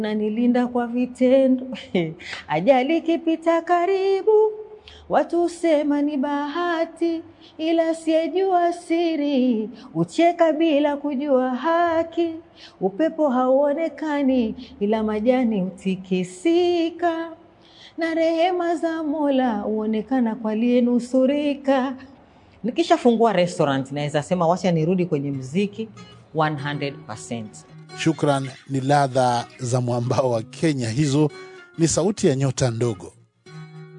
nanilinda kwa vitendo ajali ikipita karibu watu husema ni bahati, ila siyejua siri ucheka bila kujua haki. Upepo hauonekani, ila majani hutikisika, na rehema za Mola huonekana kwa aliyenusurika. Nikishafungua restaurant naweza sema wacha nirudi kwenye mziki 100%. Shukran ni ladha za mwambao wa Kenya. Hizo ni sauti ya nyota ndogo.